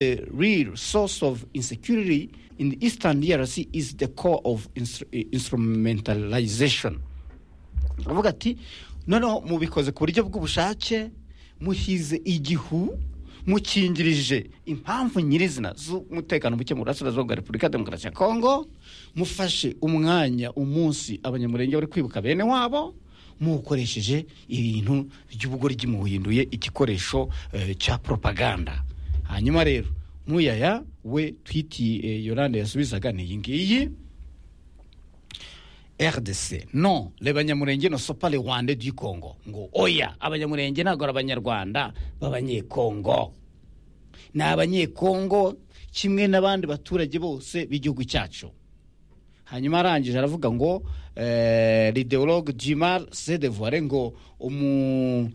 The real source of insecurity in the eastern DRC is the core of instru- instrumentalization avuga ati noneho mubikoze ku buryo bw'ubushake muhize igihu mukingirije impamvu nyirizina z'umutekano muke mu burasirazuba bwa repubulika ya demokarasi ya kongo mufashe umwanya umunsi abanyamurenge bari kwibuka bene wabo mukoresheje ibintu by'ubugoryi muhinduye igikoresho eh, cya propaganda hanyuma rero muyaya we twiti eh, yolande yasubizaga ni iyi ngiyi rdc no le banyamurenge no sopa le rwanda du congo ngo oya abanyamurenge ntabwo ari abanyarwanda b'abanyekongo ni abanyekongo kimwe n'abandi baturage bose b'igihugu cyacu hanyuma arangije aravuga ngo eh, l'idéologue jimar sedevoire ngo umu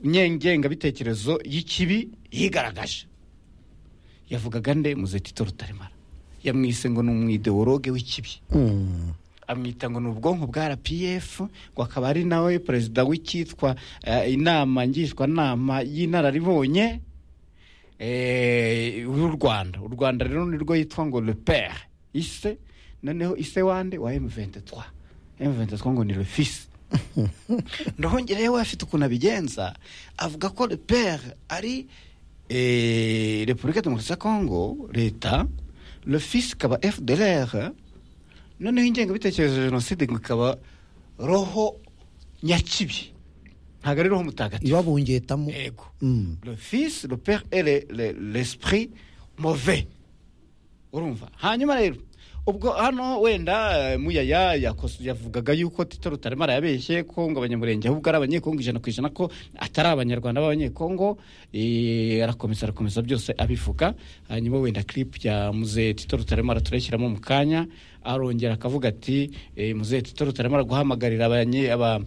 nyengengabitekerezo y'ikibi yigaragaje yavugaga nde muzetito rutaremara yamwise ngo ni umwideologue w'ikibi amwita ngo ni ubwonko bwa rpf ngo akaba ari nawe perezida w'icyitwa eh, inama ngishwanama y'inararibonye eh, y'u rwanda u rwanda rero ni rwo yitwa ngo le pere ise noneho ise wande wa m23 m23 ngo ni le fils ndahongere we afite ukuntu abigenza avuga ko le pere ari eh, repubulika demokarasi ya kongo leta le fils ikaba fdlr noneho ingengabitekerezo ya jenoside ngo ikaba roho nyakibi ntabwo ari roho mutagatifu ibabungetamo yego Mm. le fils le père et le- le- l'esprit mauvais urumva hanyuma rero ubwo hano wenda eh, muyaya yakos- yavugaga yuko tito rutaremara yabeshye ko ngo abanyamurenge ahubwo ari abanyekongo ijana ku ijana ko atari abanyarwanda b'abanyekongo eh, arakomeza arakomeza byose abivuga hanyuma wenda clip ya muze tito rutaremara turayishyiramo mu kanya arongera akavuga ati eh, muze tito rutaremara guhamagarira abanye- aba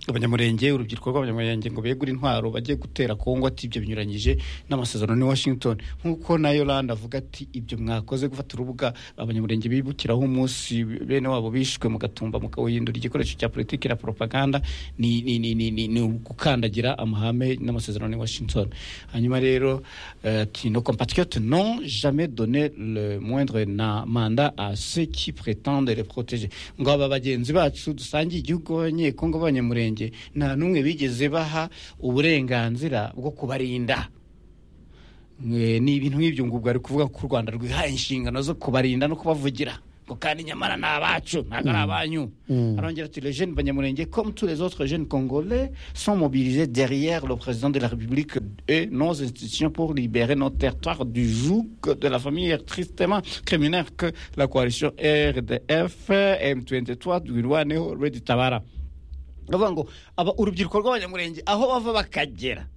abanyamurenge urubyiruko rw'abanyamurenge ngo begure intwaro bajye gutera kongo ati ibyo binyuranyije n'amasezerano ni washington nk'uko na yolanda avuga ati ibyo mwakoze gufata urubuga abanyamurenge bibukiraho umunsi bene wabo bishwe mugatumba mukawuhindura igikoresho cya politiki na propaganda ni, ni, ni, ni, ni, ni gukandagira amahame n'amasezerano ni washington hanyuma rero eh, ati nos compatriotes n'ont jamais donné le moindre na mandat à ceux qui prétendent les protéger ngo aba bagenzi bacu dusangiye igihugu b'abanyekongo b'abanyamurenge nta n'umwe bigeze baha uburenganzira bwo kubarinda Mwe, ni ibintu nk'ibyo ngo ubwo ari kuvuga ko u rwanda rwihaye inshingano zo kubarinda no kubavugira ngo kandi nyamara ni abacu ntabwo ari abanyu arongera ati les jeunes banyamurenge comme tous les autres jeunes congolais sont mobilisés derrière le président de la république et nos institutions pour libérer notre territoire du joug de la famille tristement criminelle que la coalition rdf m23 dwirwaneho reditabara bavuga ngo aba urubyiruko rw'abanyamurenge aho bava bakagera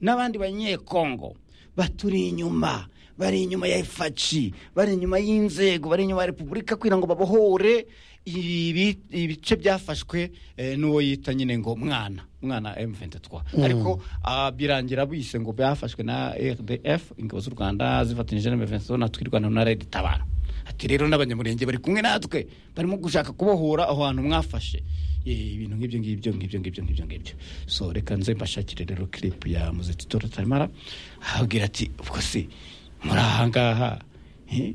n'abandi banyekongo baturi inyuma bari inyuma ya efaci bari inyuma y'inzego bari inyuma ya repubulika kugira ngo babohore ibi- ibice byafashwe eh, n'uwo yita nyine ngo mwana mwana m23 ariko ah, birangira bise ngo byafashwe na rdf ingabo z'u rwanda zifatanyije na m23 na twirwana na red tabara ati rero n'abanyamurenge bari kumwe natwe barimo gushaka kubohora aho hantu mwafashe Eh, ibintu nk'ibyo ngibyo ngibyo ngibyo ngibyo ngibyo so reka nze mbashakire rero clip ya muzitito rutaremara ahabwira ati ubwo se muri ahangaha eh,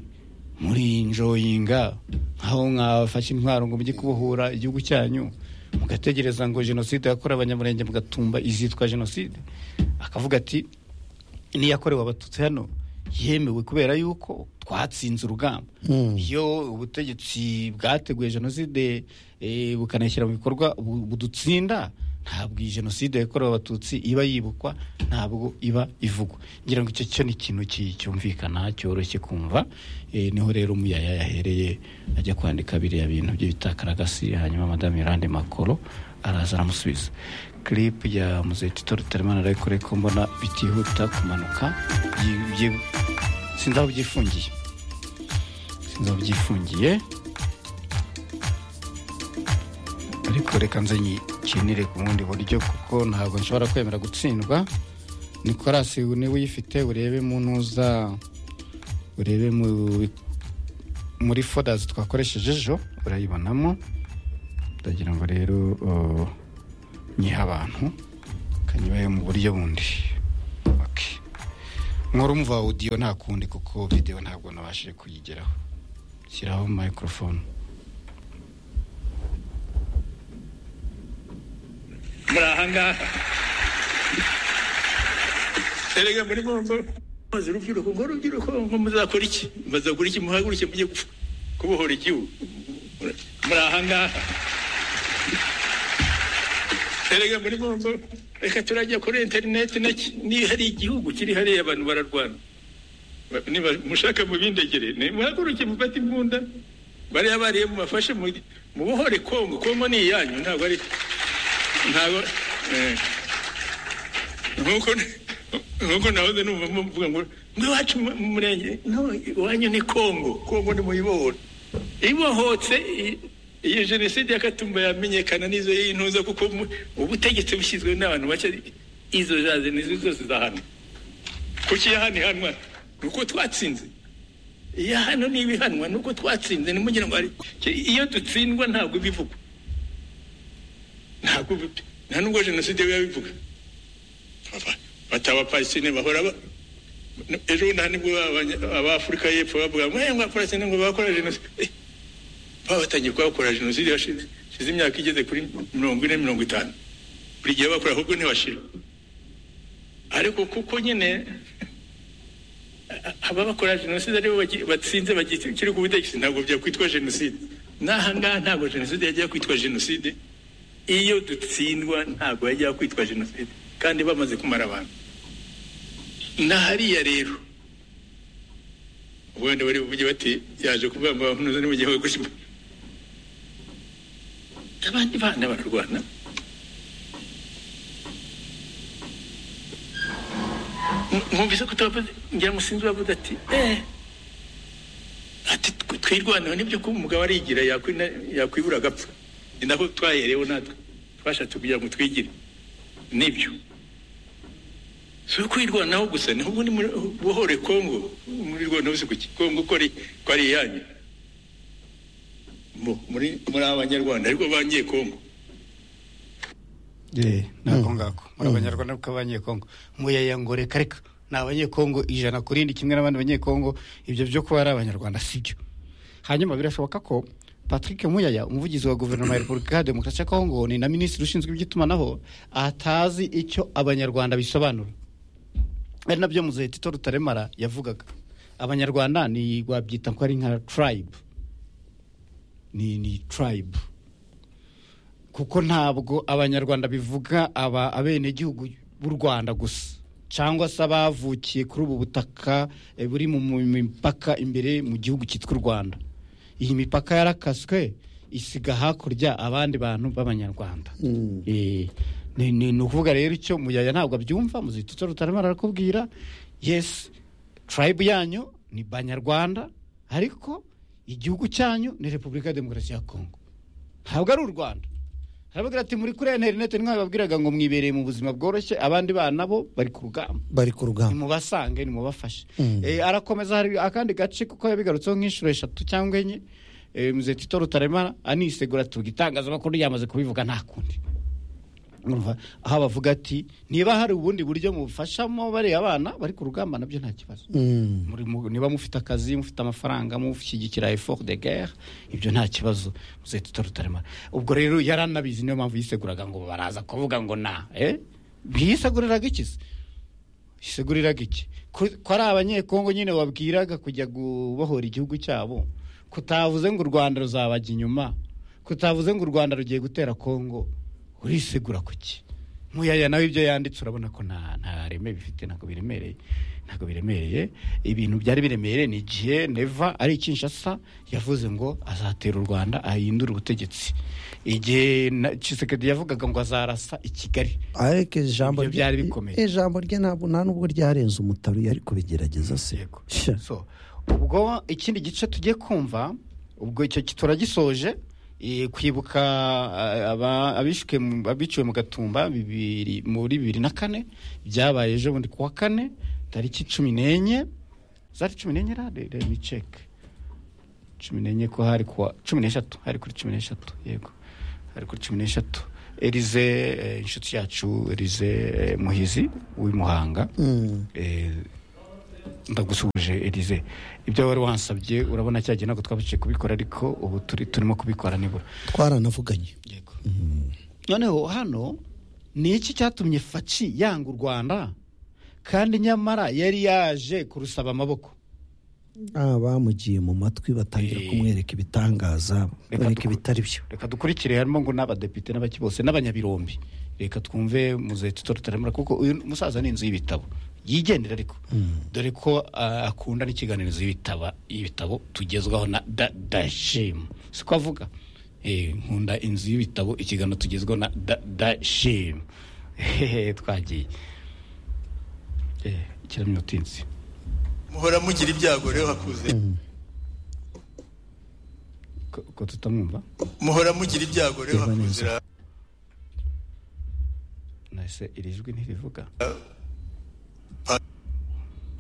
muri njoyinga aho mwafashe intwaro ngo mujye kubohora igihugu cyanyu mugategereza ngo jenoside yakorewe abanyamurenge mugatumba izitwa jenoside akavuga ati n'iyakorewe abatutsi hano yemewe kubera yuko twatsinze urugamba iyo ubutegetsi bwateguye jenoside eh, bukanayishyira mu bikorwa bu- budutsinda ntabwo iyi jenoside yakorewe abatutsi iba yibukwa ntabwo iba ivugwa ngira ngo icyo cyo ni ikintu ki- cyumvikana cyoroshye kumva Eh, niho rero umuyaya yahereye ajya kwandika biriya bintu bye bitakaragasi hanyuma madamu yolande makoro araza aramusubiza clip ya muzetito rutaremana arayikore ko mbona bitihuta kumanuka byi- byi- sinzi aho byifungiye sinzi aho byifungiye ariko reka nze nyikinire ku bundi buryo kuko ntabwo nshobora kwemera gutsindwa nikorasi niwe uyifite urebe mu ntuza urebe mu- muri fodazi twakoresheje ejo urayibonamo ndagira ngo rero uh, nyihe abantu kanyibaye mu buryo bundi Okay. nkora umva audio nta kundi kuko video ntabwo nabashije kuyigeraho shyiraho microphone muri aha ngaha erega muri bombo maze urubyiruko ngo urubyiruko ngo muzakora iki muzakora iki muhaguruke mujye gupfa- kubohora igihugu muri aha ngaha erega muri bombo reka turajya kuri interineti naki niba hari igihugu kiri hariya abantu bararwana Ba- niba mushaka mubindegere muhaguruke mufate imbunda bariya bariye mubafashe mu- mubohore kongo kongo ni iyanyu ntabwo ari ntabwo eh, nk'uko nk'uko nahoze numva mvuga ngo ngo iwacu mu mu murenge no iwanyu ni kongo kongo ni muyibohora ibohotse i- iyi jenoside y'akatumba yamenyekana n'izo y'intuza kuko mu- ubutegetsi bushyizwe n'abantu bake izo jaze nizo zose zahanwa kuki yahanihanwa ni uko twatsinze iya hano ni ibihanwa ni uko twatsinze nimugira ngo ariko iyo dutsindwa ntabwo bivugwa ntabwo bi- nta nubwo jenoside biba bivuga Aba- bati abapalestine bahora ba- ejo bundi aha nibwo abanya- abafurika y'epfo bavuga ngo ngo abapalestine ngo bakora jenoside Eh, baba batangiye kuhakora jenoside hashize hashize imyaka igeze kuri mirongo ine mirongo itanu buri gihe bakora ahubwo ntibashira ariko kuko nyine aba bakora jenoside aribo bagi- batsinze bagikiri ku butegetsi ntabwo byakwitwa jenoside n'aha ngaha ntabwo jenoside yajya kwitwa jenoside iyo dutsindwa ntabwo yajya kwitwa jenoside kandi bamaze kumara abantu na hariya rero ubundi bari buvuge bati yaje kuvuga ngo abahunuza ni mu gihugu gutyo abandi bana bararwana Mu- mwumvise ko turavuze ngira musinzi uravuze ati eh ati tw- twirwaneho nibyo ko umugabo arigira yakwina- yakwibura agapfa ni nako twaherewe natwe twashatse kugira ngo twigire nibyo si ukwirwanaho gusa ni ubundi muri- buhore kongo muri rwanda hose ku kongo ko ari ko ari iyanyu Mu- muri muri abanyarwanda ariko bangiye kongo Eh, nako ngako muri abanyarwanda kuko abanyekongo muyaya ngo reka reka ni abanyekongo ijana ku rindi kimwe n'abandi banyekongo ibyo byo kuba ari abanyarwanda sibyo hanyuma birashoboka ko patrick muyaya umuvugizi wa guverinoma ya repubulika ya demokarasi ya kongo ni na minisitiri ushinzwe iby'itumanaho atazi icyo abanyarwanda bisobanura ari nabyo muzehe tito rutaremara yavugaga abanyarwanda ni wabyita ko ari nka turayibu ni ni turayibu kuko ntabwo abanyarwanda bivuga aba abenegihugu b'u rwanda gusa cyangwa se abavukiye kuri ubu butaka eh, buri mu mu mipaka imbere mu gihugu cyitwa u rwanda iyi mipaka yarakaswe isiga hakurya abandi bantu b'abanyarwanda Eh, ni ni- ni ukuvuga rero icyo muyaya ntabwo abyumva muzitutse rutaremara arakubwira yesi turayibu yanyu ni banyarwanda ariko igihugu cyanyu ni repubulika ya demokarasi ya kongo ntabwo ari u rwanda harabagira ati muri kuriya interineti nkaho babwiraga ngo mwibereye mu buzima bworoshye abandi bana bo bari ku rugamba bari ku rugamba nimubasange nimubafashe Mm. Eh, arakomeza hari akandi gace kuko yabigarutseho nk'inshuro eshatu cyangwa enye Eh, mzee tito rutaremara anisegura atuga itangazamakuru ryamaze kubivuga nta kundi Urumva? aho bavuga ati niba hari ubundi buryo mubufashamo bariya abana bari ku rugamba nabyo nta kibazo Mm. muri mu- niba mufite akazi mufite amafaranga mushyigikira effort de guerre ibyo nta kibazo muzahita utarutarema ubwo rero yaranabizi niyo mpamvu yiseguraga ngo baraza kuvuga ngo na eh? ntiyiseguriraga iki se iseguriraga iki ko ko ari abanyekongo nyine wabwiraga kujya gubohora igihugu cyabo kutavuze ngo u rwanda ruzabajya inyuma kutavuze ngo u rwanda rugiye gutera kongo urisegura kuki muyaya nawe ibyo yanditse urabona ko nta nta reme bifite ntabwo biremereye ntabwo biremereye ibintu byari biremereye ni igihe neva ari kinshasa yavuze ngo azatera u rwanda ahindure ubutegetsi igihe na- Tshisekedi yavugaga ngo azarasa i kigali ariko ijambo Ibyo rye- byari bikomeye. ijambo rye ntabwo nta nubwo ryarenze umutaru yari kubigerageza se Yego. Sha. So, ubwo ikindi gice tugiye kumva ubwo icyo ki- turagisoje eh, kwibuka eh, aba- abishwe mu- abiciwe mu gatumba bibiri muri bibiri na kane byabaye ejo bundi kuwa kane tariki cumi n'enye zari cumi n'enye rade miceke cumi n'enye ko hari kuwa cumi n'eshatu hari kuri cumi n'eshatu yego hari kuri cumi n'eshatu elize eh, inshuti yacu elize eh, muhizi w'i muhanga Mm. eh, ndagusubije erize ibyo wari wansabye urabona cyagiye ntabwo twabuciye kubikora ariko ubu turi turimo kubikora nibura twaranavuganye yego noneho hano ni iki cyatumye faci yanga u rwanda kandi nyamara yari yaje kurusaba amaboko Ah, bamugiye mu matwi batangira Eh. kumwereka ibitangaza Reka bareka dukore. ibitari byo reka dukurikire harimo ngo n'abadepite n'abaki bose n'abanyabirombi reka twumve muzehe tuto rutaremera kuko uyu musaza ni inzu y'ibitabo yigendera ariko dore ko ah, akunda n'ikiganirizo y'ibitaba- y'ibitabo tugezwaho na da- dashim siko avuga Eh, nkunda inzu y'ibitabo ikiganiro tugezwaho na da- dashim Hehe, twagiye Eh, ikiramyo utinzi muhora mugira ibyago rero hakuze ko ko tutamwumva muhora mugira ibyago rero Reba neza. hakuze ra- nahise iri jwi ntirivuga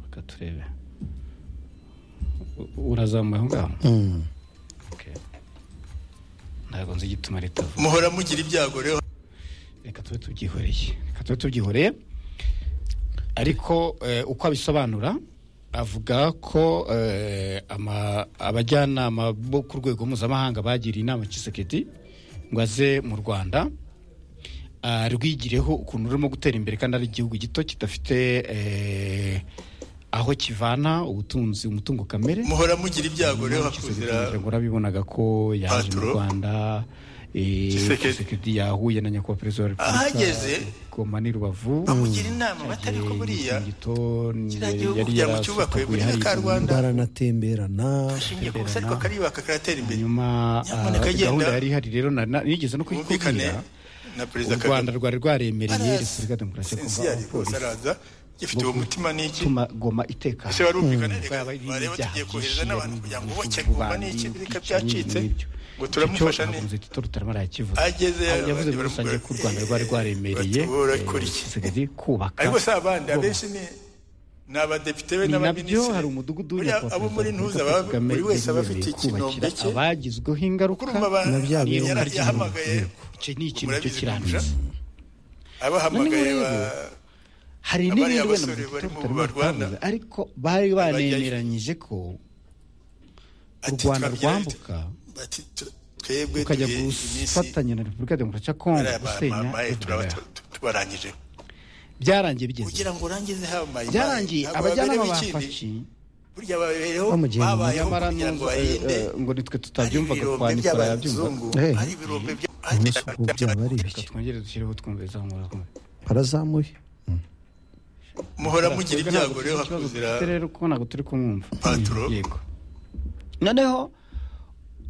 reka turebe U- urazamuye aho ngaho Mm. Okay. ntabwo nzi igituma ritavuga muhora mugira ibyago rero reka tube tubyihoreye reka tube tubyihoreye ariko eh, uko abisobanura avuga ko eh, ama- abajyanama bo ku rwego mpuzamahanga bagiriye inama kisekedi ngo aze mu rwanda ah, rwigireho ukuntu rurimo gutera imbere kandi ari igihugu gito kidafite eh, aho kivana ubutunzi umutungo kamere muhora mugira ibyago rero hakuze ra- ngo urabibonaga ko yaje mu Patro. rwanda eh, Tshisekedi. Tshisekedi yahuye na nyakubahwa perezida wa repubulika Ahageze, goma n'i rubavu bamugira inama batari ko Yagiye buriya Nyungito, kiriya yari gihugu kugira ngo cyubakwe yarasataguye buriya hari ka igihugu. Rwanda. baranatemberana ashingiye ku busa Temberana. ariko kariyubaka karatera imbere nyuma ah, Nyamuneka genda. gahunda yari ihari rero na- na- nigeze no bumvikane kuyikubwira na u perezida rwanda kagame rwari rwaremereye Arazi. repubulika demokarasi ya sinzi yari kongo rwose araza gifite uwo mutima n'iki gutuma goma itekana ese warumvikana reka Bwaba ari bareba ibyaha tugiye kohereza byinshi, n'abantu yari kugira ngo ubuvuzi boke bw'abantu, goma n'iki bireka ibiceri, byacitse n'ibyo. ngo turamufasha Icyo ni ntabwo nzi Tito Rutaremara yakivuze. Ageze Ahubwo yavuze muri baramubwira rusange ko u rwanda ati, rwari rwaremereye bati, wowe urakora iki? dusigaye kubaka ariko si abandi kubaka. abenshi ni ni abadepite be ni nabyo n'abaminisitiri hari umudugudu Buriya w'inyakubahwa abo muri perezida ntuza Paul baba- Kagame buri wese aba yari afite yemereye ikinombe kubakira cye abagizweho ingaruka Kurumva ba- Na bya bintu n'ironka yari- ry'umuntu. yahamagaye Icyo ni ikintu murabizi cyo kurusha. kirandutse abahamagaye Noneho ba rero, hari Abariya n'ibindi wenda basore Tito bari mu Rutaremara barwana. atavuze, ariko bari banemeranyije ko u ati, rwanda "Twabyara- rwambuka bati, "Twe- twebwe ukajya duhe iminsi gufatanya na repubulika ya demokarasi ya kongo bariya ba- gusenya ba- ba- turaba Ebola. tu- tu- tubarangije byarangiye bigeze kugira ngo urangize hamaye byarangiye abajyanama ba faci burya babereho Bamugiye mu babayeho nyamara kugira ngo nubwo, eh, bahinde eh, ngo nitwe hari tutabyumvaga kwa ibirombe nikora yabyumvaga by'abazungu Eh. hari ibirombe bya- umunsi ubwo byaba ari reka ibiki twongere dushyireho twumviriza mu rukundo barazamuye muhora mugira ibyago rero ikibazo hakuzira dufite rero kuko ntabwo turi kumwumva paturo yego noneho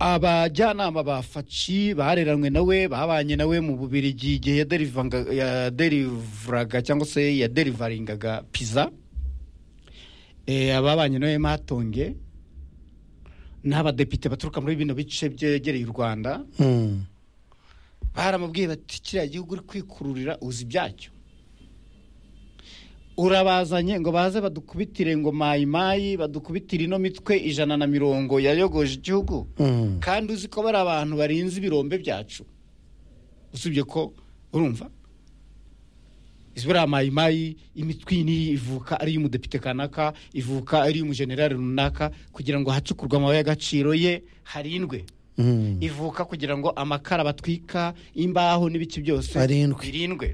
abajyanama ba faci bareranywe nawe babanye nawe mu bubirigi igihe yaderivanga- yaderivuraga cyangwa se yaderivaringaga piza Eh, ababanye nawe matonge n'abadepite baturuka muri bino bice byegereye u rwanda Mm. baramubwiye bati kiriya gihugu uri kwikururira uzi ibyacyo urabazanye ngo baze badukubitire ngo mayimayi badukubitire ino mitwe ijana na mirongo yayogoje igihugu Mm. kandi uzi ko bari abantu barinze ibirombe byacu usibye ko urumva izi buriya mayimayi imitwe iyi n'iyi ivuka ari iy'umudepite kanaka ivuka ari iy'umujenerali runaka kugira ngo hacukurwe amabuye y'agaciro ye harindwe Mm. ivuka kugira ngo amakara batwika imbaho n'ibiki byose Arindwe. birindwe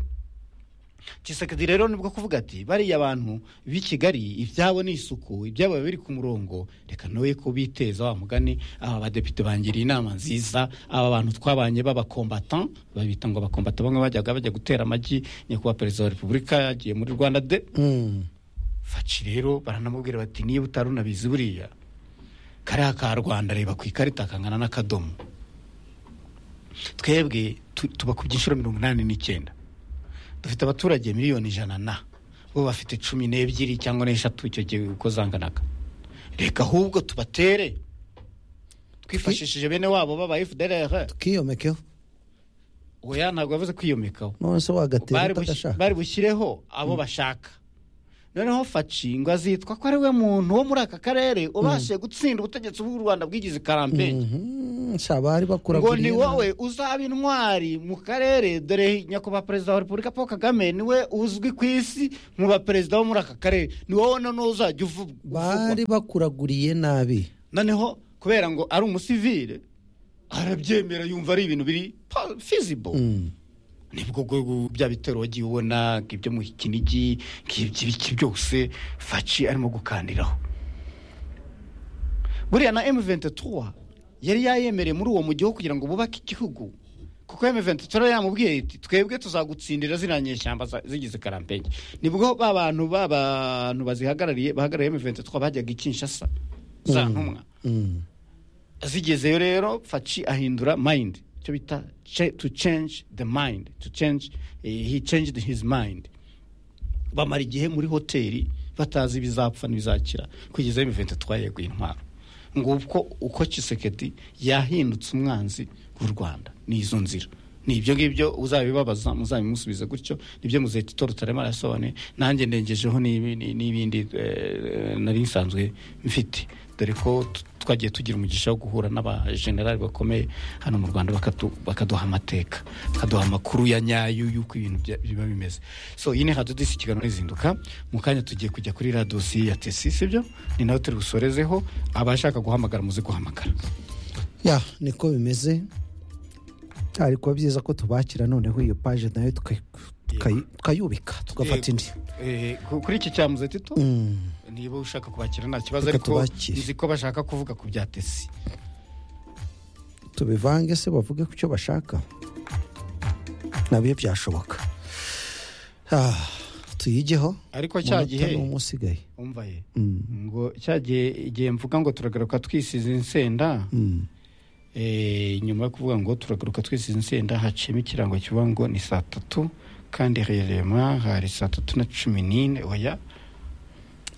kisekedi rero nibwo kuvuga ati bariya bantu b'i kigali ibyabo ni isuku ibyabo biba biri ku murongo reka nawe ko biteza wa mugani aba badepite bangiriye inama nziza aba bantu twabanye b'abakombatan babita ngo abakombatan bamwe bajyaga bajya gutera amagi nyakubahwa perezida wa repubulika yagiye muri rwanda de Mm. faci rero baranamubwira bati niba utari unabizi buriya kariya ka rwanda reba ku ikarita kangana n'akadomo twebwe tu- tuba ku byiciro mirongo inani n'icyenda dufite abaturage miliyoni ijana na bo bafite cumi n'ebyiri cyangwa n'eshatu icyo gihe uko zanganaga reka ahubwo tubatere twifashishije bene wabo baba fdr kiyomekeho oya ntabwo yavuze kwiyomekaho none se wagatera bari bushyi- utagashaka bari bushyireho abo bashaka noneho faci ngo azitwa ko ari we muntu wo muri aka karere ubashije gutsinda ubutegetsi bw'u rwanda bwigize karampenyi Mhm. nshya bari bakura ngo ni wowe uzaba intwari mu karere dore nyakubahwa perezida wa repubulika paul kagame niwe uzwi ku isi mu baperezida bo muri aka karere ni wowe noneho uzajya uvu- uvugwa bari bakuraguriye nabi noneho kubera ngo ari umusivire arabyemera yumva ari ibintu biri fizibo Mm. nibwo bwo bya bitero wagiye ubona nk'ibyo mu kinigi nk'iby'ibiki byose faci arimo gukandiraho buriya na M23 yari yayemereye muri uwo mujyi wo kugira ngo bubake igihugu kuko M23 yari yamubwiye iti twebwe tuzagutsindira ziriya nyeshyamba za- zigize karampengi nibwo ba bantu ba bantu bazihagarariye bahagarariye M23 bajyaga i Kinshasa za ntumwa Mm. zigezeyo rero faci ahindura mind icyo bita cha- to change the mind to change eh, he changed his mind bamara igihe muri hoteli batazi ibizapfa n'ibizakira kugeza imivente twayeguye intwaro nguko uko Tshisekedi yahindutse umwanzi w'u Rwanda ni izo nzira ni ibyo ngibyo uzabibabaza muzabimusubize gutyo nibyo muzahita itora utaremara yasobanuye nanjye ndengejeho n'ibi- ni- n'ibindi eh, nari nsanzwe mfite dore ko t- twagiye tugira umugisha wo guhura n'abajenerali bakomeye hano mu rwanda bakatu- bakaduha amateka bakaduha amakuru ya nyayo y'uko ibintu bya- biba bimeze so iyi ni radiyo disi ikiganiro rizinduka mu kanya tugiye kujya kuri radiyo si ya tesi sibyo ni nayo turi busorezeho abashaka guhamagara muze guhamagara ya niko bimeze ari kuba byiza ko tubakira noneho iyo paje nayo tukayi- tukayi- tukayubika tugafata indi Eh, ku- kuri iki cya muzetito Mm. niba ushaka kubakira nta kibazo Reka ariko tubakire. nzi ko bashaka kuvuga ku bya tesi tubivange se bavuge ku cyo bashaka nabyo byashoboka Ah, tuyigeho ariko cya Umunota gihe ni umwe usigaye umva ye Mm. ngo cya gihe igihe mvuga ngo turagaruka twisize insenda Mm. eh, nyuma yo kuvuga ngo turagaruka twisize insenda haciyemo ikirango kivuga ngo ni saa tatu kandi rirema hari saa tatu na cumi n'ine oya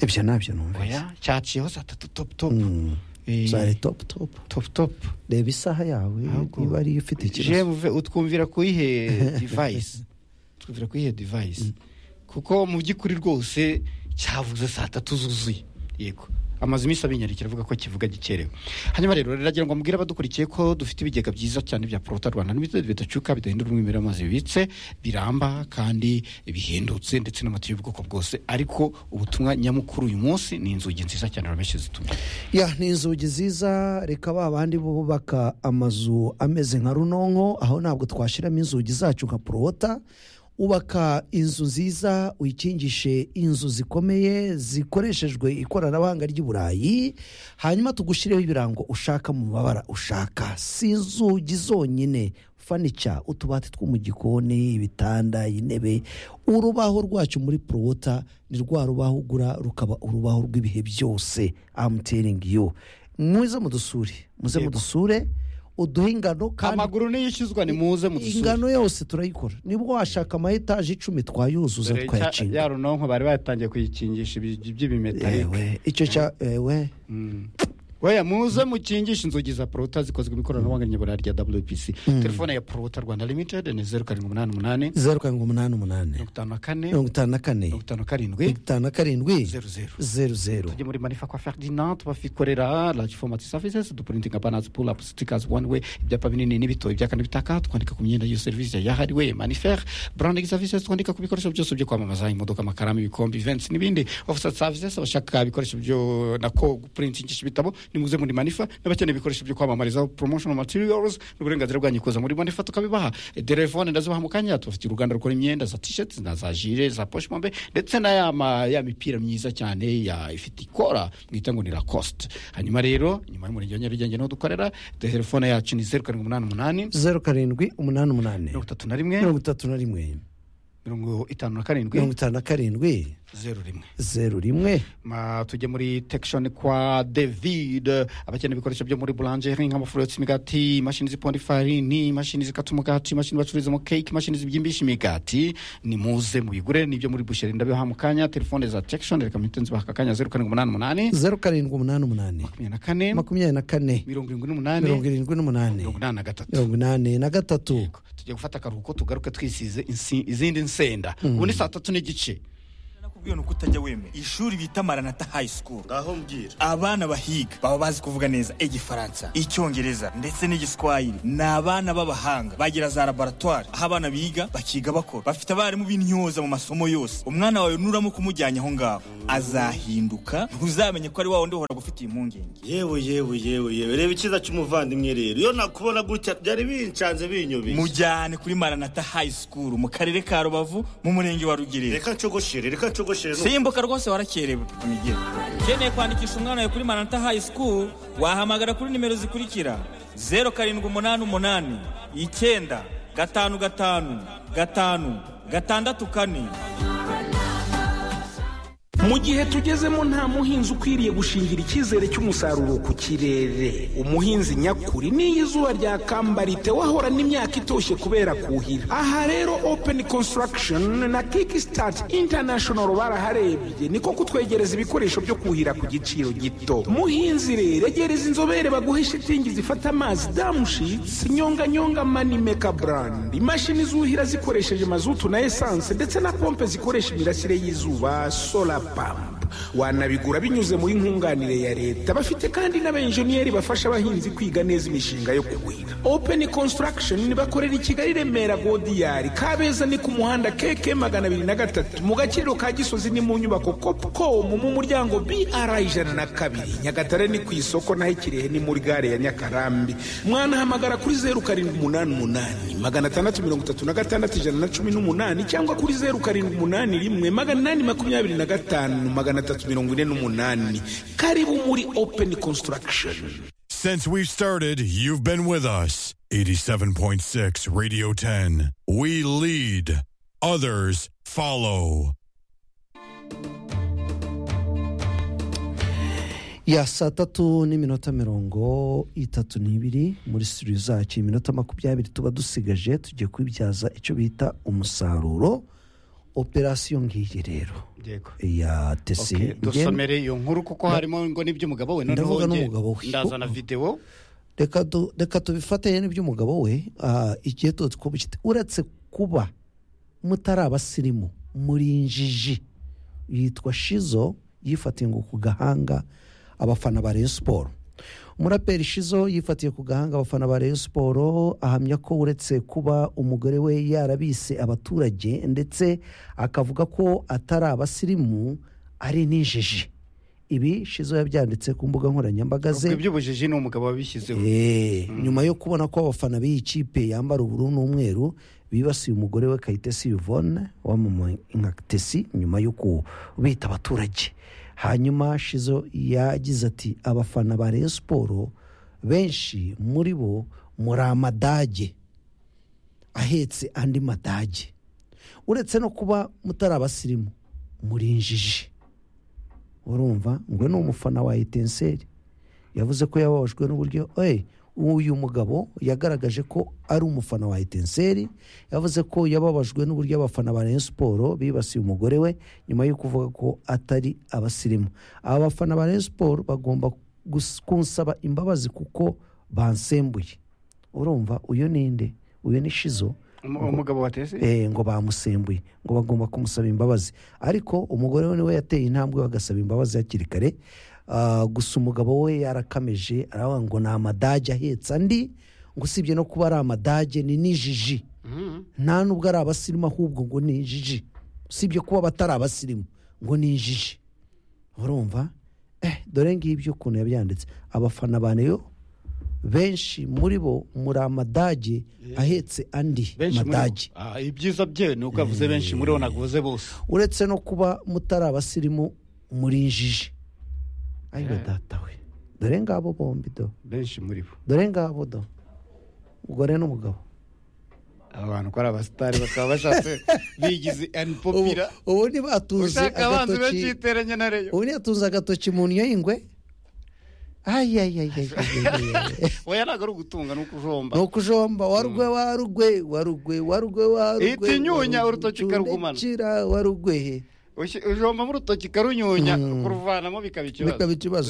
ibyo nabyo numva oya cyaciyeho saa tatu top top Mm. Eh, zari top top top top reba isaha yawe Ahubwo- niba ariyo ufite ikibazo jemuve utwumvira kuyihe divayisi twumvira kuyihe divayisi kuko mu by'ukuri rwose cyavuze saa tatu zuzuye yego amazu iminsi abinyarikira avuga ko kivuga gikerewe hanyuma rero riragira ngo mubwire abadukurikiye ko dufite ibigega byiza cyane bya porota rwanda limited bidacuka bidahindura umwimerere w'amazi bibitse biramba kandi bihendutse ndetse n'amatiyo y'ubwoko bwose ariko ubutumwa nyamukuru uyu munsi ni inzugi nziza cyane rameshi zituma ya ni inzugi ziza reka ba bandi bubaka amazu ameze nka runonko aho ntabwo twashyiramo inzugi zacu nka porowota ubaka inzu nziza uyikingishe inzu zikomeye zikoreshejwe ikoranabuhanga ry'iburayi hanyuma tugushyirireho ibirango ushaka mu mabara ushaka si inzugi zonyine fanica utubati two mu gikoni ibitanda intebe urubaho rwacu muri porowota ni rwa rubaho ugura rukaba urubaho rw'ibihe byose amuteringi yo muze mudusure muze Yego. mudusure uduhe ingano kandi amaguru niyishyuzwa nimuze mudusure ingano yose turayikora nibwo washaka ama etaje icumi twayuzuza Dore cya- ya twayacinga runonko bari batangiye kuyikingisha ibi- by'ibimetalike yewe icyo cya ewe weya muze mukingishe inzugi za porota zikozwe mu ikoranabuhanga nyabura rya wpc telefone ya porota rwanda limited ni zeru karindwi umunani umunani zeru karindwi umunani umunani mirongo itanu na kane mirongo itanu na kane mirongo itanu na karindwi mirongo itanu na karindwi zeru zeru zeru zeru tujye muri manifa kwa ferdinand tubafikorera large format services dupurintinga banners pull up stickers one way ibyapa binini n'ibito ibya kane bitaka twandika ku myenda y'iyo serivisi yahariwe manifer branding services twandika ku bikoresho byose byo kwamamaza imodoka amakaramu ibikombe events n'ibindi offset services abashaka ibikoresho byo nako gupurintingisha ibitabo nimuze muri manifa n'abakeneye ibikoresho byo kwamamariza promotional materials n'uburenganzira bwanyu kuza muri manifa tukabibaha Eh, telefone ndazibaha mu kanya tubafitiye uruganda rukora imyenda za t-shirts na za jire za poche mombe ndetse na ya, ma, ya mipira myiza cyane ya ifite ikora mwita ngo ni lacoste hanyuma rero nyuma y'umurenge wa nyarugenge niho dukorera telefone yacu ni zeru karindwi umunani umunani zeru karindwi umunani umunani mirongo itatu na rimwe mirongo itatu na rimwe mirongo itanu na mirongo karindwi itanu na karindwi zeru rimwe zeru rimwe Ma, tujye muri tekishoni kwa david abakeneye ibikoresho byo muri burangeri nk'amafuro yotsa imigati imashini ziponda ifarini imashini zikata umugati imashini bacururizamo keke imashini zibyimbisha imigati nimuze muyigure nibyo muri busheri ndabiha mu kanya telefone za tekishoni reka mpite nzibaha aka kanya zeru karindwi umunani umunani zeru karindwi umunani umunani makumyabiri na kane makumyabiri na kane mirongo irindwi n'umunani mirongo irindwi n'umunani mirongo inani na gatatu mirongo inani na gatatu tujya gufata akaruhuko tugaruke twisize insi- izindi nsenda ubu ni saa tatu n'igice nakubwiye ni uko utajya wemera ishuri bita maranata high school ngaho mbwira abana bahiga baba bazi kuvuga neza igifaransa icyongereza ndetse n'igiswahili ni abana b'abahanga bagira za laboratwari aho abana biga bakiga bakora bafite abarimu b'intyoza mu masomo yose umwana wawe nuramo kumujyanye aho ngaho azahinduka ntuzamenye ko ari wa wundi uhora gufitiye impungenge yewe yewe yewe yewe reba icyiza cy'umuvandimwe rero iyo nakubona gutya byari bincanze binyubishye mujyane kuri maranata high school mu karere ka rubavu mu murenge wa rugerero reka nshogoshire reka nshogoshire nu- simbuka rwose warakerewe migero ukeneye kwandikisha umwana wawe kuri maranata high school wahamagara kuri nimero zikurikira zeru karindwi umunani umunani icyenda gatanu gatanu gatanu gatandatu kane mu gihe tugezemo nta muhinzi ukwiriye gushingira icyizere cy'umusaruro ku kirere umuhinzi nyakuri n'iyo izuba ryakamba ritewe ahora n'imyaka itoshye kubera kuhira aha rero open construction na kickstart international baraharebye niko kutwegereza ibikoresho byo kuhira ku giciro gito muhinzi rero egereza inzobere baguhe shitingi zifata amazi damushitsi nyonganyonga manimeka brand imashini zuhira zikoresheje mazutu na esanse ndetse na pompe zikoresha imirasire y'izuba solar pump wanabigura binyuze muri nkunganire ya leta bafite kandi n'abenjeniyeri bafasha abahinzi kwiga neza imishinga yo kuhira open construction bakorera i kigali remera godiyari kabeza ni ku muhanda keke magana abiri na gatatu mu gaciro ka gisozi ni mu nyubako copcom mu muryango br ijana na kabiri nyagatare ni ku isoko naho ikirehe ni muri gare ya nyakarambi mwanahamagara kuri zeru karindwi umunani umunani magana atandatu mirongo itatu na gatandatu ijana na cumi n'umunani cyangwa kuri zeru karindwi umunani rimwe magana inani makumyabiri na gatanu magana atatu mirongo ine n'umunani karibu muri open construction Since we started, you've been with us. 87.6 Radio 10. We lead, others follow. ya saa tatu n'iminota mirongo itatu n'ibiri muri studio zacu iminota makumyabiri tuba dusigaje tugiye kwibyaza icyo bita umusaruro operasiyo ngiyi rero Yego. ya tesi Okay, dusomere iyo nkuru kuko harimo ngo n'iby'umugabo we noneho Ndavuga njye n'umugabo we. ndazana videwo reka du- reka tubifatanye n'iby'umugabo we ah, igihe tuzi ko bukite uretse kuba mutari abasirimu muri injiji yitwa shizo yifatiye ngo ku gahanga abafana ba rayon siporo umuraperi shizo yifatiye ku gahanga abafana ba rayon siporo ahamya ko uretse kuba umugore we yarabise abaturage ndetse akavuga ko atari abasirimu ari n'injiji ibi shizo yabyanditse ku mbuga nkoranyambaga ze ubwo iby'ubujiji ni umugabo wabishyizeho Eh, nyuma yo kubona ko abafana b'iyi kipe yambara ubururu n'umweru bibasiye umugore we kayitesi yvonne wamamaye nka tesi nyuma yo kubita abaturage hanyuma shizo yagize ati abafana ba rayon siporo benshi muri bo muri amadage ahetse andi madage uretse no kuba mutari abasirimu muri injiji urumva ngo ni umufana wa etenseri yavuze ko yababajwe n'uburyo "Ey, uyu mugabo yagaragaje ko ari umufana wa etenseri yavuze ko yababajwe n'uburyo abafana ba rayon siporo bibasiye umugore we nyuma yo kuvuga ko atari abasirimu aba bafana ba rayon siporo bagomba gus- kunsaba imbabazi kuko bansembuye urumva uyu ninde uyu ni shizo Umu- umugabo watese Eh, ngo bamusembuye ngo bagomba kumusaba imbabazi ariko umugore we niwe yateye intambwe bagasaba imbabazi hakiri kare Ah, gusa umugabo we yarakameje aravuga ngo ni amadage ahetse andi ngo usibye no kuba ari amadage ni n'ijiji nta nubwo ari abasirimu ahubwo ngo ni injiji usibye kuba batari abasirimu ngo ni injiji urumva eh, dore ngibyo ukuntu yabyanditse abafana ba neyo benshi muri bo muri amadage ahetse andi benshi muri bo madage Ah, ibyiza bye ni uko yavuze benshi muri bo naguze bose uretse no kuba mutari abasirimu muri injiji ayiwe datawe dore ngabo bombi do benshi muri bo dore ngabo do umugore n'umugabo aba bantu ko ari abasitari bakaba bashatse bigize anipopira ubu ni batuze ushaka abanzi benshi yiteranya na reyo ubu ni yatunze agatoki mu ndyo y'ingwe ayayayayayayayay oya ntabwo ari ugutunga ni ukujomba ni ukujomba warugwe warugwe warugwe warugwe warugwe Ihita inyunya, urutoki ikarwumana. warugwe Ushi- ujombamo urutoki karunyunya kuruvanamo bikaba ikibazo bikaba ikibazo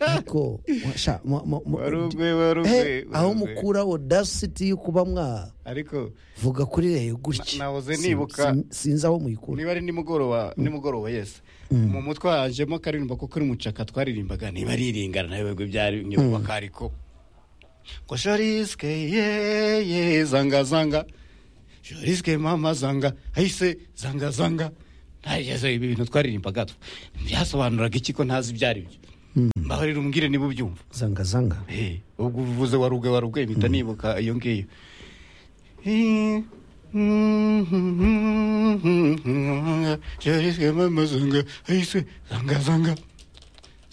ariko washa, mu- mu- mu- Wari ugwe, wari ugwe, Eh, wari aho ugwe. mukura audacity yo kuba mwa ariko vuga kuri reyo gutya Na- nahoze Sin- nibuka. sin- sinzi aho muyikura niba ari nimugoroba nimugoroba yesi mu mutwe hajemo akaririmba ko kuri mucaka twaririmbaga niba ari iringana nawe bigo byari nyubaka ariko ngo jariske ye ye zanga zanga jariske mama zanga ahise zanga zanga ntagezeho ibi bintu twaririmbaga tw- byasobanuraga iki ko ntazi ibyo ari byo mbaho rero umbwire niba ubyumva zanga zanga Eh, ubwo uvuze warubwe warubwe mpita nibuka iyo ngiyo jariswe mama zanga ahise zanga zanga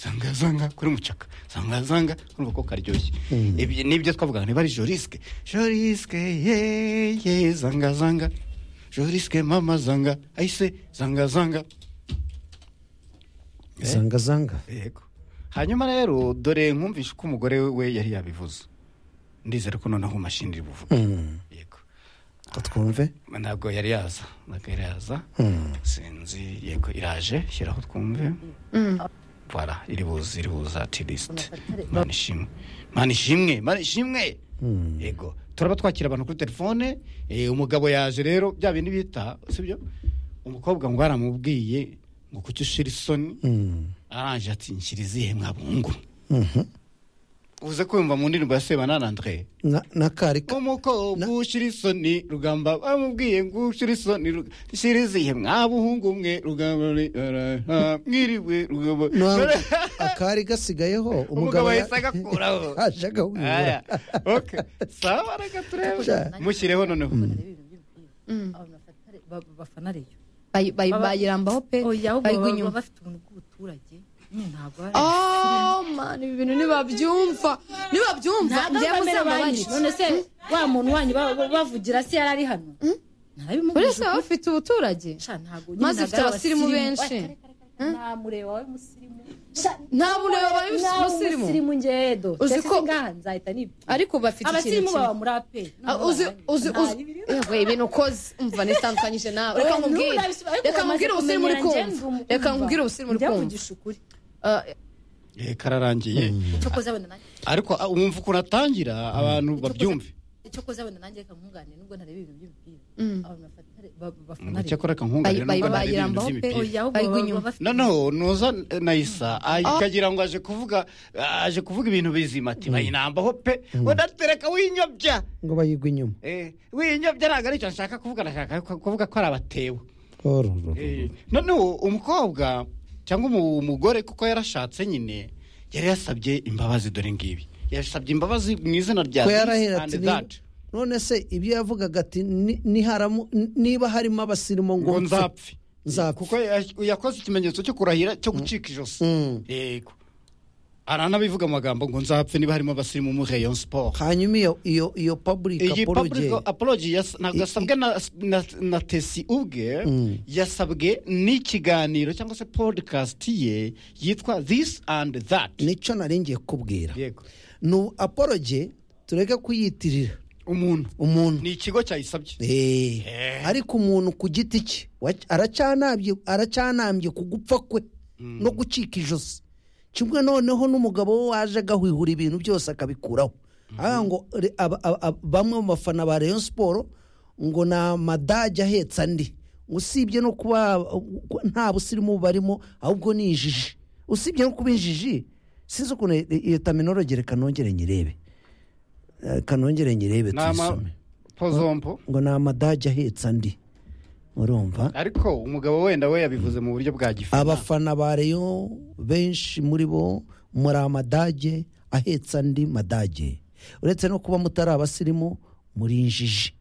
zanga zanga kuri mucaka zanga zanga urumva ko karyoshye Ibi- nibyo twavugaga niba ari jorisike jorisike yeye zanga zanga jorisike mama zanga ahise zanga zanga zanga zanga yego hanyuma rero dore nkumvishe uko umugore we yari yabivuze ndizera ko noneho umashinjiri buvuga yego Ko twumve ntabwo yari yaza ntabwo yari yaza sinzi yego iraje shyiraho twumve bara iri buze iri buza tirisite mani ishimwe mani ishimwe mani ishimwe yego turaba twakira abantu kuri telefone eh, umugabo yaje rero bya bintu bita sibyo umukobwa ngo aramubwiye ngo kuki ushira isoni aranje ati nshyira izihe mwabungu uze kumva mu ndirimbo ya sebanana andre na na kari ka- umukobwa ushyira isoni rugamba bamubwiye ngo ushyira isoni rug- ushyira izihe mwabuhungu mwe rugamba ni- araha, mwiriwe rugamba nwa- akari gasigayeho umugabo ya- yahise agakuraho aje agahuyura Aya, okay. sawa reka turebe Sha. mushyireho noneho bafana reyo Bayi- bayi- Baba- bayirambaho pe oya ahubwo bayigwa baba inyuma bafite ubuntu bw'ubuturage nyine ntabwo ari Oh, man, ibi bintu ntibabyumva ntibabyumva ntabwo njyewe bamera uzambaye banki iki? none se wa muntu wanyu ba- ba- bavugira se yari ari hano uretse narabimugejeje baba bafite ubuturage Sha, ntabwo Maze ifite abasirimu benshi. nta mureba wawe musirimu nta mureba bari musirimu musirimu ngedo Uzi uzi ko ko- ngaha nzahita nibwira ariko bafite ikintu abasirimu kimwe. baba muri ape Ah, uzi uzi uzi yewe ibintu ukoze umva nitandukanyije nawe reka Oya, nkubwire nturabisubira, ariko reka bamaze nkubwire ubusirimu uri kumenya njye kumva ndi reka nkubwire ubusirimu uri njya kumva kugisha ukuri Ah, Eh, kararangiye icyo koze wenda nanjye ariko ah, wumva ukuntu atangira abantu babyumve icyo koze wenda nanjye reka nkunganire nubwo ntareba ibintu by'imipira abantu bafata ba- bafana ngo reba. cyakora reka nkunganire Bayi- bayi- nubwo ntari ibintu bayirambaho pe, by'imipira. oya ahubwo Bayigwa baba- inyuma. baba bafite noneho nuza nayisa akagira ngo aje kuvuga aje kuvuga ibintu bizima ati bayinambaho pe udatereka winyobya ngo bayigwe inyuma Eh, winyobya ntabwo aricyo nshaka kuvuga nashaka ku- kuvuga ko ari abatewe Orororo. Eh, noneho umukobwa cyangwa umu- umugore kuko yarashatse nyine yari yasabye imbabazi dore ngibi yasabye imbabazi mu izina rya ko this yarahera and ati that. "Ni- none se ibyo yavugaga ati "Ni- niharamu- n- niba harimo abasirimu ngo ngo nzapfe nzapfe kuko ya- yakoze ikimenyetso cyo kurahira cyo gucika ijosi yego aranabivuga amagambo ngo nzapfe niba harimo abasirimu muri rayon sport hanyuma iyo iyo iyo public iyi apology public apology yas- ntabwo yasabwe na, na, na tesi ubwe yasabwe n'ikiganiro cyangwa se podcast ye yitwa this and that nicyo nari ngiye kubwira yego ni apology tureke kuyitirira umuntu umuntu ni ikigo cyayisabye Eh, ariko umuntu ku giti cye wa- aracyanambye aracyanambye ku gupfa kwe no gucika ijosi kimwe noneho n'umugabo we waje agahwihura ibintu byose akabikuraho aha ngo re- aba- aba- aba- bamwe mu bafana ba Rayon Sport ngo ni amadage ahetse andi usibye no kuba ko nta busirimu barimo ahubwo ni injiji usibye no kuba injiji sinzi ukuntu i- iyo terminology reka nongere nyirebe Eh, reka nongere nyirebe nama tuyisome pozompo ngo ni amadage ahetse andi urumva ariko umugabo wenda we yabivuze mu buryo bwa gifu abafana ba reyo benshi muri bo muri amadage ahetse andi madage uretse no kuba mutari abasirimu muri injiji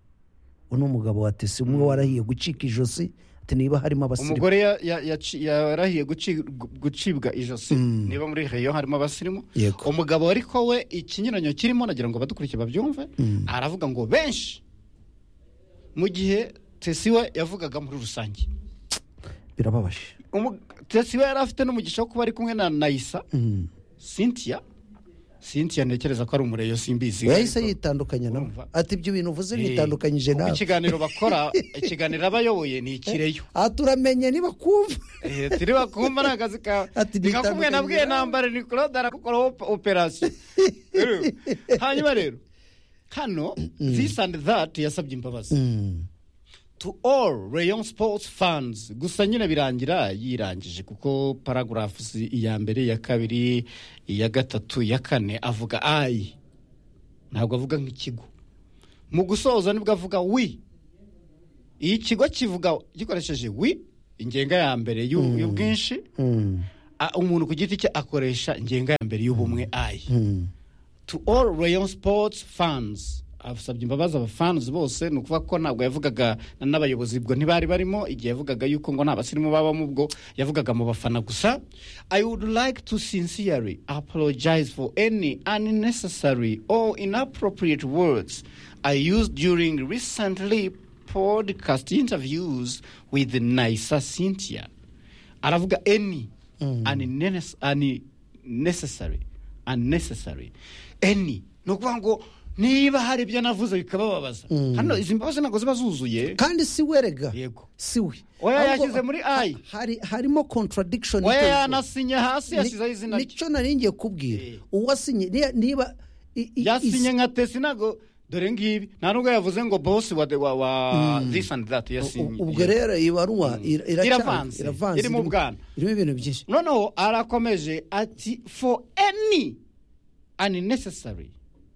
uno mugabo wa tesi umwe warahiye gucika ijosi ati niba harimo abasirimu umugore ya- ya- yaci- yarahiye guci- gu- gucibwa ijosi niba muri reyo harimo abasirimu Yego. umugabo ariko we ikinyuranyo kirimo nagira ngo badukurikiye babyumve aravuga ngo benshi mu gihe tesi we yavugaga muri rusange birababaje Umu- tesi we yari afite n'umugisha wo kuba ari kumwe na nayisa cynthia sintiya ntekereza ko ari umureyo simbizi yahise yitandukanya nawe ati ibyo bintu uvuze bitandukanyije Kuko nawe ikiganiro bakora ikiganiro aba ayoboye ni ikireyo aha turamenye niba kumva Eh, turi bakumva ni akazi kawe Ati ni nka kumwe na bwe nitandukanye nambare ni claude arakukora operasiyo Rero, hanyuma rero hano this and that yasabye imbabazi to all rayon sports fans gusa nyine birangira yirangije kuko paragraphs iya mbere iya kabiri iya gatatu iya kane avuga ayi ntabwo avuga nk'ikigo mu gusoza nibwo avuga wi iyo ikigo kivuga gikoresheje wi ingenga ya mbere y'u- y'ubwinshi a- umuntu ku giti cye akoresha ingenga ya mbere y'ubumwe ayi to all rayon sports fans asabye imbabazi abafans bose ni ukuvuga ko ntabwo yavugaga n'abayobozi ubwo ntibari barimo igihe yavugaga yuko ngo nta basirimu babamo ubwo yavugaga mu bafana gusa i would like to sincerely apologize for any unnecessary or inappropriate words i used during recently podcast interviews with nisa cynthia aravuga any unnes- unnecessary unnecessary any ni ukuvuga ngo niba hari ibyo navuze bikabababaza hano izi mbabazi ntabwo ziba zuzuye kandi si we rega yego si we oya Ahubwo- yashyize muri ayi hari harimo contradiction oya iterwa. yanasinye hasi Ni- yashyizeho izina rye nicyo nari ngiye kubwira uwasinye niba- niba i- i- yasinye is- nka tesi ntabwo dore ngibi nta nubwo yavuze ngo bosi wa, wa, wa this and that yasinye ubwo rero iyi baruwa ira- iracyari- Iravanze. Irimo ubwana. irimo ibintu byinshi noneho arakomeje ati for any unnecessary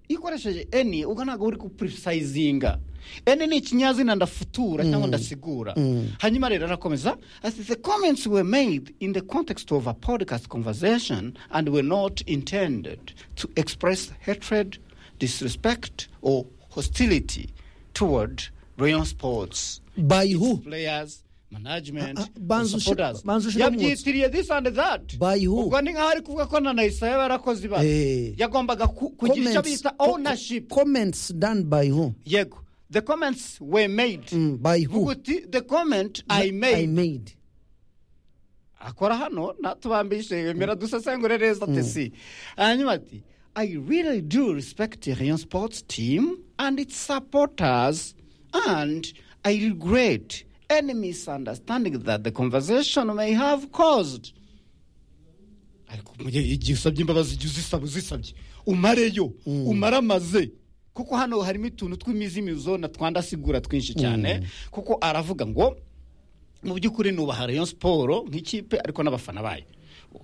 iyo ukoresheje any ubwo ntabwo uri gupurisizinga any ni ikinyazina ndafutura cyangwa ndasigura hanyuma rero arakomeza ati the comments were made in the context of a podcast conversation and were not intended to express hatred disrespect or hostility toward rayon sports by who players management Ah, ah, banza and ushi- supporters. banza ushiremo umutwe. yabyitiriye this and that By who? ubwo ni nkaho ari kuvuga ko na nahise yarakoze ibara Eh. yagombaga ku- kugira icyo Comments- bita co- ownership comments done by who yego the comments were made Mm, by who Vuga uti, the comment i I made made akora hano natubambishe yemera dusesengure neza tesi hanyuma ati i really do respect the rayon sports team and its supporters and i regret any misunderstanding that the conversation may have caused ariko mu gihe igihe usabye imbabazi jya uzisaba uzisabye umareyo umaramaze kuko hano harimo utuntu tw'imizimizo na twandasigura twinshi cyane kuko aravuga ngo mu by'ukuri nubaha rayon siporo nk'ikipe ariko n'abafana bayo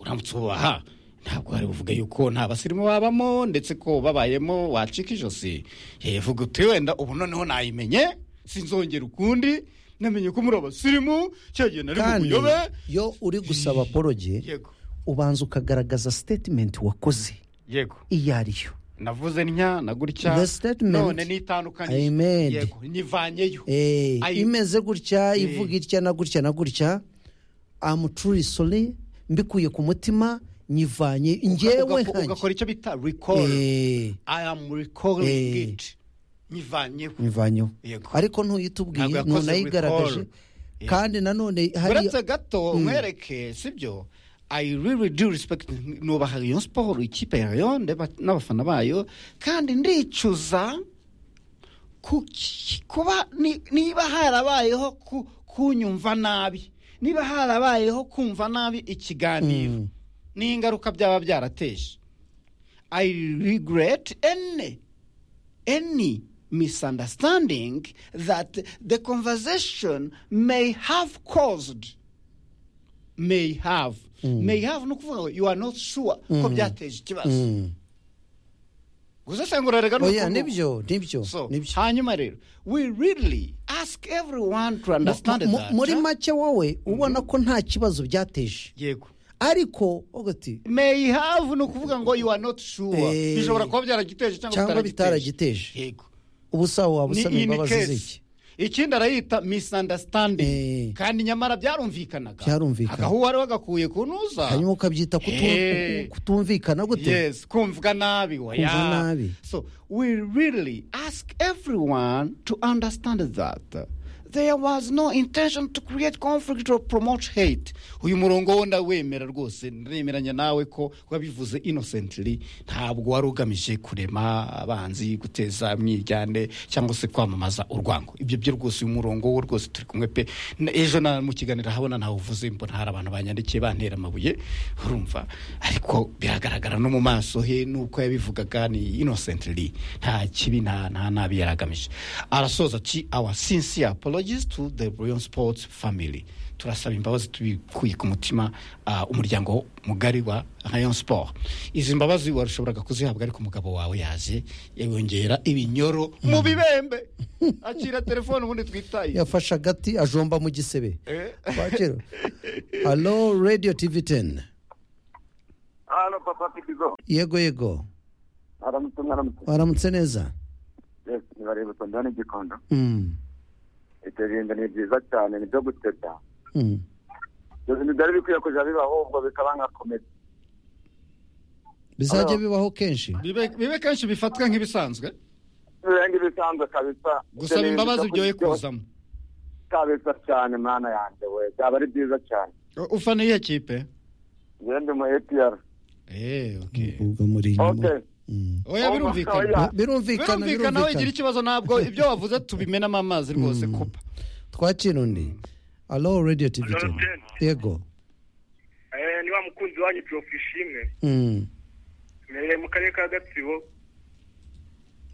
uramutse ubaha ntabwo wari buvuga yuko nta basirimu babamo ndetse ko babayemo wacika ijosi yavuga uti wenda ubu noneho nayimenye sinzongera ukundi namenye ko muri abasirimu cyagiye nari mu kandi buyobe iyo uri gusaba poroge yego ubanza ukagaragaza statement wakoze yego iyo ariyo navuze ntya na gutya The statement none I made. nitandukanye yego nyivanyeyo Eh, Ayi- imeze gutya ivuga itya na gutya na gutya am truly sorry mbikuye ku mutima nyivanye njyewe Ugako- nkanjye ugakora icyo bita recall Eh, i am recalling Eh. it nyivanyeho nyivanyeho Yego. ariko ntuyitubwiye Ntabwo yakoze ntunayigaragaje recall. kandi nanone hari uretse gato mwereke sibyo i really do respect nubaha rayon siporo ikipe ya rayon ndeba- n'abafana bayo kandi ndicuza ku- kuba ni- niba harabayeho ku- kunyumva nabi niba harabayeho kumva nabi ikiganiro n'ingaruka byaba byarateje i regret any any misunderstanding that the conversation may have caused may have may have ni ukuvuga ngo you are not sure ko byateje ikibazo gusesengura rega ni oya ukuntu- nibyo nibyo So, nibyo hanyuma rero we really ask everyone to understand Mu- mu- that muri make wowe ubona ko nta kibazo byateje yego ariko uvuga ati may have ni ukuvuga ngo you are not sure Eh. bishobora kuba byaragiteje cyangwa Cyangwa bitaragiteje. yego ubusa waba ni usaba in imbabazi z'iki case ikindi arayita misunderstanding Eh. kandi nyamara byarumvikanaga Byarumvikana. agahu wari wagakuye ku ntuza hanyuma ukabyita kutu- Eh. ku- kutumvikana gute yes kumvwa nabi oya Kumvwa nabi. so we really ask everyone to understand that there was no intention to create conflict or promote hate uyu murongo wo ndawemera rwose ndemeranya nawe ko wabivuze innocently ntabwo wari ugamije kurema abanzi guteza mwiryane cyangwa se kwamamaza urwango ibyo byo rwose uyu murongo wo rwose turi kumwe pe Na- ejo na mu kiganiro habona ntawe uvuze mbona hari abantu banyandikiye bantera amabuye urumva ariko biragaragara no mu maso he nuko yabivugaga ni innocently nta kibi nta nta nabi yari agamije arasoza ati our sincere apologies to the Brilliant Sports family turasaba imbabazi tubikuye ku mutima ah, umuryango mugari wa Rayon Sport izi mbabazi warushoboraga kuzihabwa ariko umugabo wawe yaje yongera ibinyoro mu bibembe akira telefone ubundi twitaye yafashe agati ajomba mu gisebe Eh. kwakira halo radiyo tivi teni hano papa pikizo yego yego aramutse mwaramutse waramutse neza Yes, nibareba utonda n'igikondo Mm, ibyo bintu ni byiza cyane ni byo guteta mm. ibyo bintu byari bikwiye kujya bibaho ubwo bikaba nka komedi bizajya bibaho kenshi bibe bibe kenshi bifatwa nk'ibisanzwe birenga ibisanzwe kabisa gusaba imbabazi uryoye kuzamo kabisa cyane mwana yanjye we byaba ari byiza cyane ufana iyihe kipe ngende mu apr Eh, ubwo muri inyuma okay oya birumvikana Bi- birumvikana birumvikana, aho birumvikana. igira ikibazo ntabwo ibyo wavuze tubimenamo amazi rwose kupa twakira undi halo radiyo tivi Hello, teni Ten. yego Eh, ni wa mukunzi wanyu prof ishimwe Mm, mperereye mu karere ka gatsibo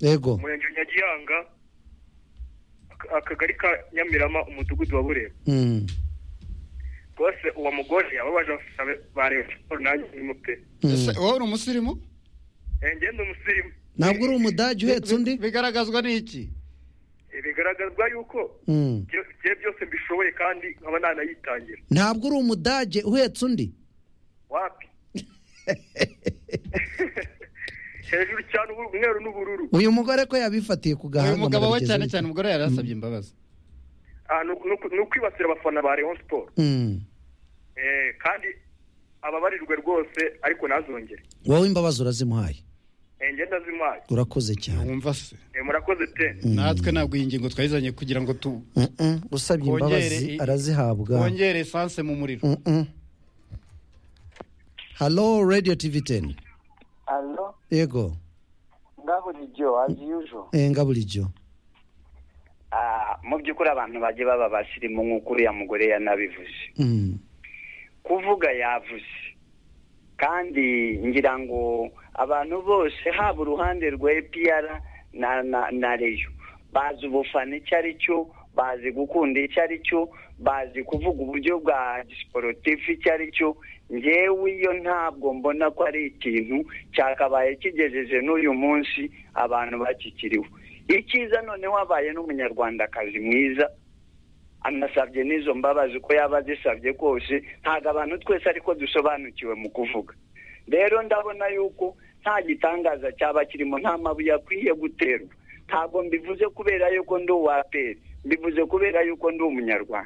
yego umurenge wa nyagihanga ak- akagari ka nyamirama umudugudu wa burera Mm, rwose uwo mugore yababaje abafana ba rayon siporo nanjye ndimo pe ese wowe uri umusirimu Eh, njye ndi umusirimu ntabwo uri umudage uhetse undi bigaragazwa n'iki Eh, bigaragazwa yuko Mm. byo- bye byose mbishoboye kandi nkaba nanayitangira ntabwo uri umudage uhetse undi wapi hejuru cyane ubu- umweru n'ubururu uyu mugore ko yabifatiye ku gahanga Uyu mugabo we cyane cyane umugore yari asabye imbabazi Ah, ni uku- ni uku- ni ukwibasira abafana ba rayon siporo Eh, kandi ababarirwe rwose ariko ntazongere wowe imbabazi urazimuhaye Eh, ngenda zimaye urakoze cyane wumva se Eh, murakoze te natwe ntabwo iyi ngingo twayizanye kugira ngo tu Mm-mm, usabye Twongere imbabazi i- arazihabwa twongere esanse mu muriro Mm-mm. halo radiyo tivi teni Hello, yego ngaburijyo as usual. Eh, nga bulijjo Ah, mu by'ukuri abantu bajye baba abasirimu nk'uko uriya mugore yanabivuze Mm, kuvuga yavuze kandi ngira ngo abantu bose haba uruhande rwa APR na na, na reyo bazi ubufana icyo ari cyo bazi gukunda icyo ari cyo bazi kuvuga uburyo bwa sporutifu icyo ari cyo ngewe iyo ntabwo mbona ko ari ikintu cyakabaye kigejeje n'uyu munsi abantu bakikiriwe icyiza noneho habaye n'umunyarwandakazi mwiza anasabye n'izo mbabazi uko yaba azisabye kose ntabwo abantu twese ariko dusobanukiwe mu kuvuga rero ndabona yuko nta gitangaza cyaba kirimo nta mabuye akwiye guterwa ntabwo mbivuze kubera yuko ndi uwa peri mbivuze kubera yuko ndi umunyarwanda